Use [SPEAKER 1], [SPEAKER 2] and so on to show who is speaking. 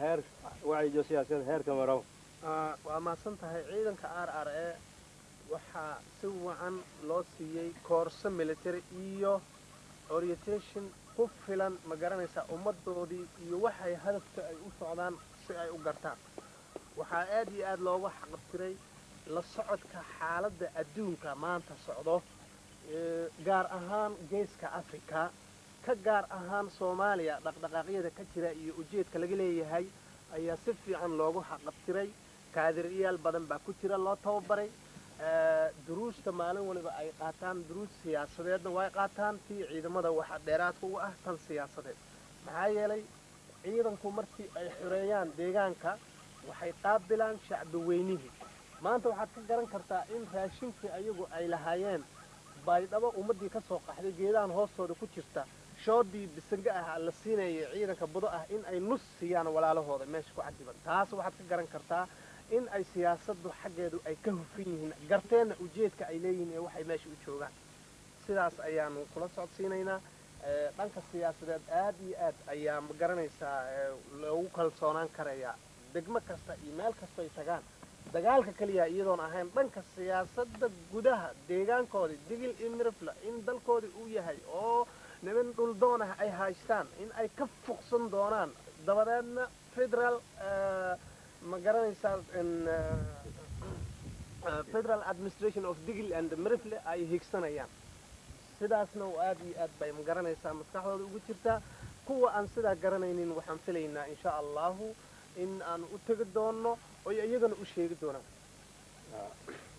[SPEAKER 1] heer wacyijo siyaasadeed heerka marow
[SPEAKER 2] Ah, waa mahadsan tahay ciidanka r r e waxaa si wacan loo siiyey koorso military iyo orientation ku filan ma garanaysaa ummaddoodii iyo waxay hadafka ay u socdaan si ay u gartaan waxaa aad iyo aad looga xaqabtiray la socodka xaaladda adduunka maanta socdo ee, gaar ahaan geeska africa ka gaar ahaan soomaaliya dhaqdhaqaaqyada ka jira iyo ujeedka laga leeyahay ayaa si fiican loogu xaqabtiray kaadiriyaal badan baa ku jira loo tababaray ee, duruusta maalin waliba ay qaataan duruus siyaasadeedna way qaataan tii ciidamada waxa dheeraadka u ah tan siyaasadeed maxaa yeelay ciidanku markii ay xoreeyaan deegaanka waxay qaabilaan shacbi weynihii maanta waxaad ka garan kartaa in raashinkii ayagu ay lahaayeen baydhabo ummaddii ka soo qaxday geedahan hoostooda ku jirta shoodii bisange ah la siinayay ciidanka budo ah in ay nus siiyaan walaalahooda meesha ku cadiban taas waxaad ka garan kartaa in ay siyaasaddu xaggeedu ay ka hufan yihiin garteenna ujeedka ay leeyihiin ee waxay meesha u joogaan sidaas ayaanu kula socodsiinaynaa ee, dhanka siyaasadeed aad iyo aad ayaa ma garanaysaa ee, loogu kalsoonaan karayaa degmo kasta iyo meel kastoy tagaan dagaalka keliya iyadoon ahayn dhanka siyaasadda gudaha deegaankoodii digil iyo mirifla in dalkoodii uu yahay oo niman dhuldoon ah ay haystaan in ay ka fuqsan doonaan dabadeedna federal eh, ma garanaysaa in, eh, eh, federal administration of digil and mirifle ay higsanayaan sidaasna oo aad iyo aad bay ma garanaysaa maskaxdooda ugu jirtaa kuwa aan sidaa garanaynin waxaan filaynaa insha allahu in aan u tegi doono oy iyagana u sheegi doonaan